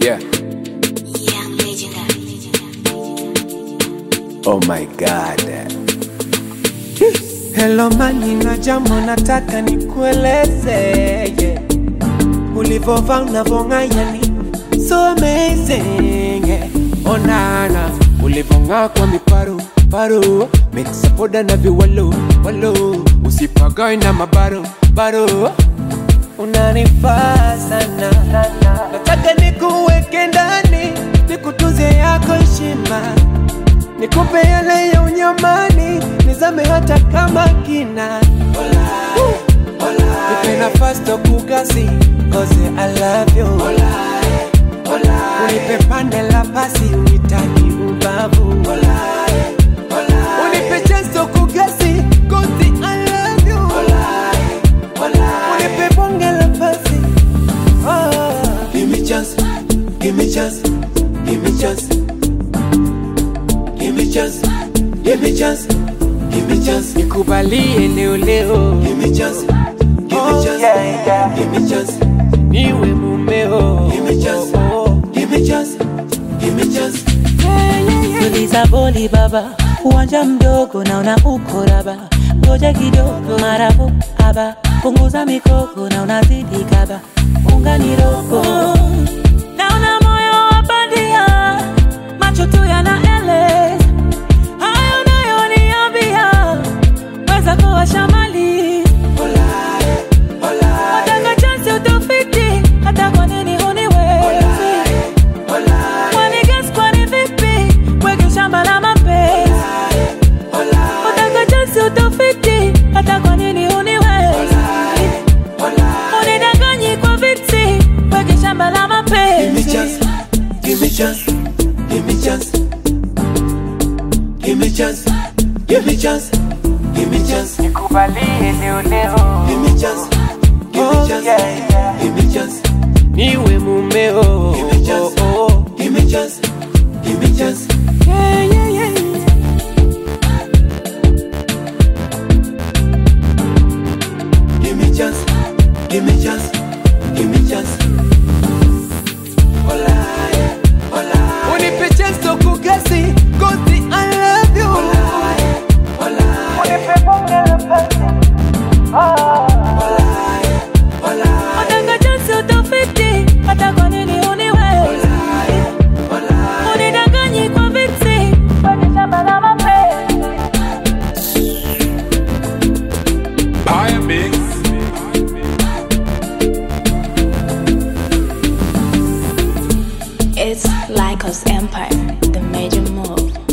Yeah. Young legendary. Oh my God. Hello mani na jambo nataka nikueleze yeah. Ulivovaa unavong'aa ni so amazing yeah. Onana ulivong'aa kwa miparu paru mixa poda na viwalo walo usipagae na mabaru baru unanifaa sana nataka nikuweke ndani nikutunze yako heshima nikupe yale ya unyamani nizame hata kama kina nipe nafasi tokugasi cause I love you unipe pande la pasi unitaki ubavu unipe chance tokugasi cause I love you unipe bonge la pasi oh. Give me chance, give me chance, give me chance. Give me chance, give me chance, give me chance, nikubalie leo leo give me chance, give Oh, me chance, yeah, yeah. give me chance, niwe mumeo give me chance, oh, oh. give me chance, give me chance. tuliza boli baba, uwanja mdogo naona uko raba, ngoja kidogo marabu aba, punguza mikoko na unazidi kaba, unga ni roho naona moyo wa bandia, macho tu yanaeleza hayo unayoniambia, weza kuwa shamali wataka chansi utofiti, hata kwa nini huniwezi Kwani guess kwani vipi? Weke shamba la mapenzi. Utaka chansi utofiti, hata kwa nini huniwezi? Unidanganyi kwa viti, weke shamba la Give me mapenzi. chance, give me chance, give me chance. Give me chance, give me chance, give me chance, nikubalie leo leo give me chance, give me chance, yeah, yeah. give me chance, niwe mumeo Give me chance. oh, oh. give me chance, give me chance. Yeah, yeah, yeah. Give me chance, give me chance, give me chance. Olaye, olaye, unipe chance tokugasi cause I love you olaye, olaye, unipe bonge la pasi olaye, olaye, Utaka chansi utofiti, hata kwa nini huniwezi? olaye. Unidanganyi kwa viti, weke shamba la mapenzi. Pie mix. It's Lycos Empire, the major move.